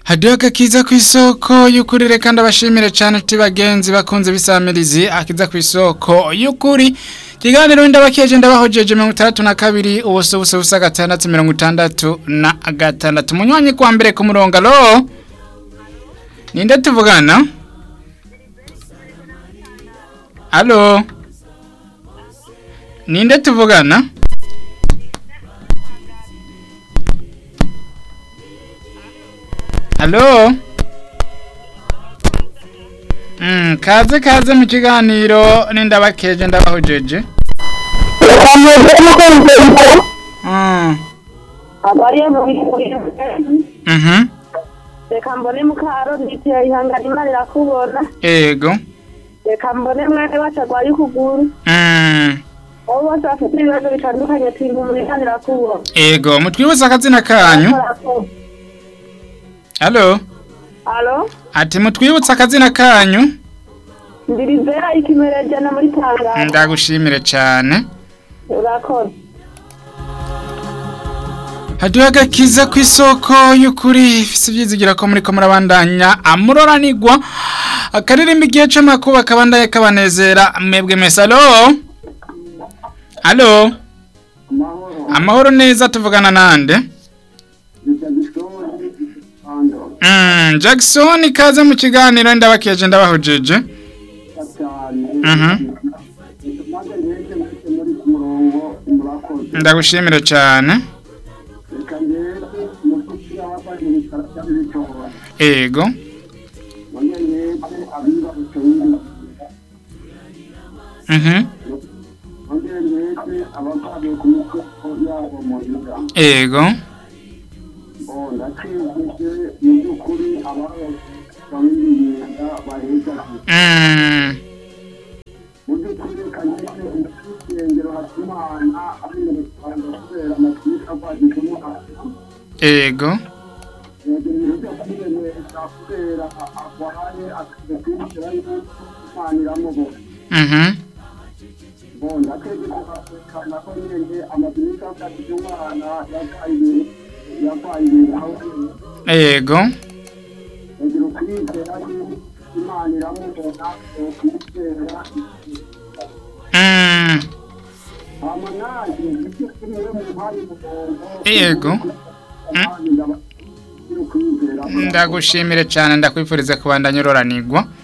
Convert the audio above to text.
hadiho agakiza ku isoko y'ukuri reka ndabashimire cyane tuti bagenzi bakunze bisamirizi akiza ku isoko y'ukuri ikiganiro ndabakeje ndabahojeje mirongo itandatu na kabiri ubuso buso busa gatandatu mirongo itandatu na gatandatu munywanyi kwa mbere ku murongo alo ninde tuvugana alo ninde tuvugana alo Mm, kaze kaze mu kiganiro nindabakeje ndabahojeje Mm. abariye mu bihe Mhm. reka mbone mukaro nditeye ihangana imana irakubona Ego. reka mbone mwene wacu arwaye ukuguru Mm. abo bose bafite ibibazo bitandukanye twinkumura imana irakubona Ego, mutwibutsa akazina kanyu. Halo. alo Ati mutwibutsa akazina kanyu. ndirizera ikimerejana muri tangazo Ndagushimire cyane. urakoze Hadiho agakiza ku isoko y'ukuri ifise ibyizigira ko muri ko murabandanya amuroranigwa akaririmba igihe c'amakuba kabandanye kabanezera mwebwe mese alo alo amahoro neza tuvugana nande mm, Jackson ikaze mu kiganiro ndabakeje ndabahojeje Mhm. ndagushimire cyane ego mhm ego mm. ego mhm ego mm. Yego. ndagushimire cyane ndakwifuriza kubandanya uroranigwa